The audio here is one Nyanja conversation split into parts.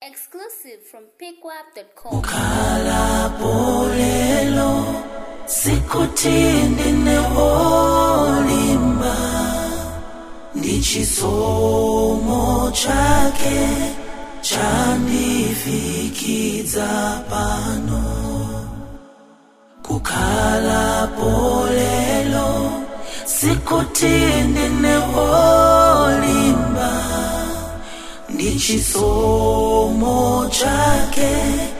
Exclusive from pickwap.com. khalapolelo sikuthini neolimba ndichisomo chake chandifikidza pano kukhala polelo sikuthini neolimba ndichisomo chake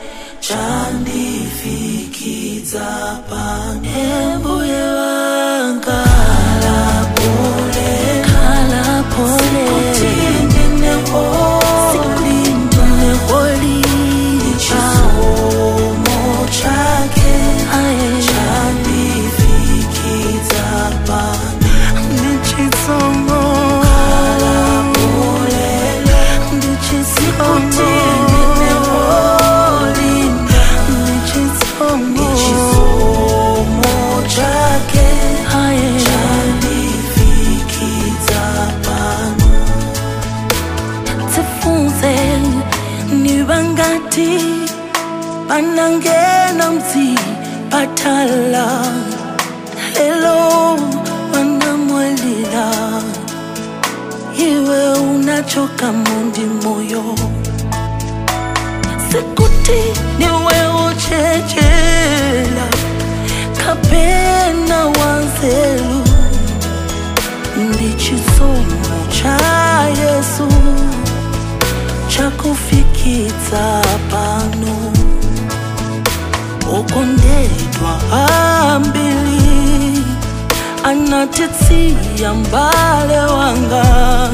chandifikidza pano embuye wanga kalapole kalapole sikutini neolimba ndichisomo chake chandifikidza pano ndichisomo kalapolelo ndichisomo ndichisomo chake chandifikidza pano tifunze nibangati banangena mzi bathala lelo wanamwelila iwe unachoka mundi moyo sikuti niwe uchechela kapena wanzelu ndichisomo cha yesu chakufikidza pano okondedwa ambili anatitsiya mbale wanga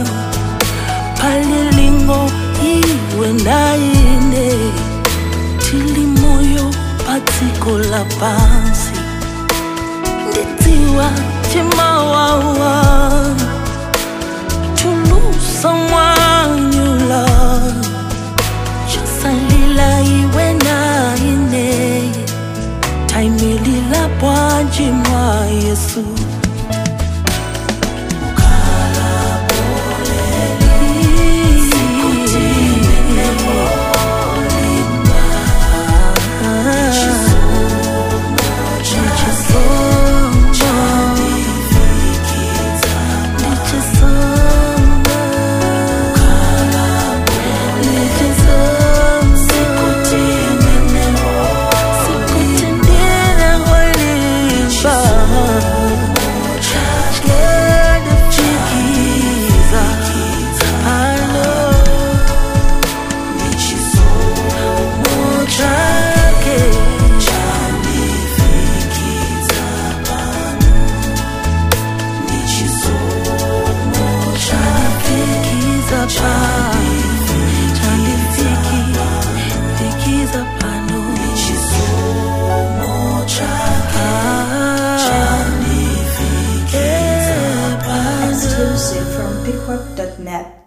palilingo iwe naine tili moyo patsiko la pansi ndidziwa chimawawa tulusa mwanyula chosalila iwe naine taimilila bwanji mwa yesu Exclusive from pickwap.net.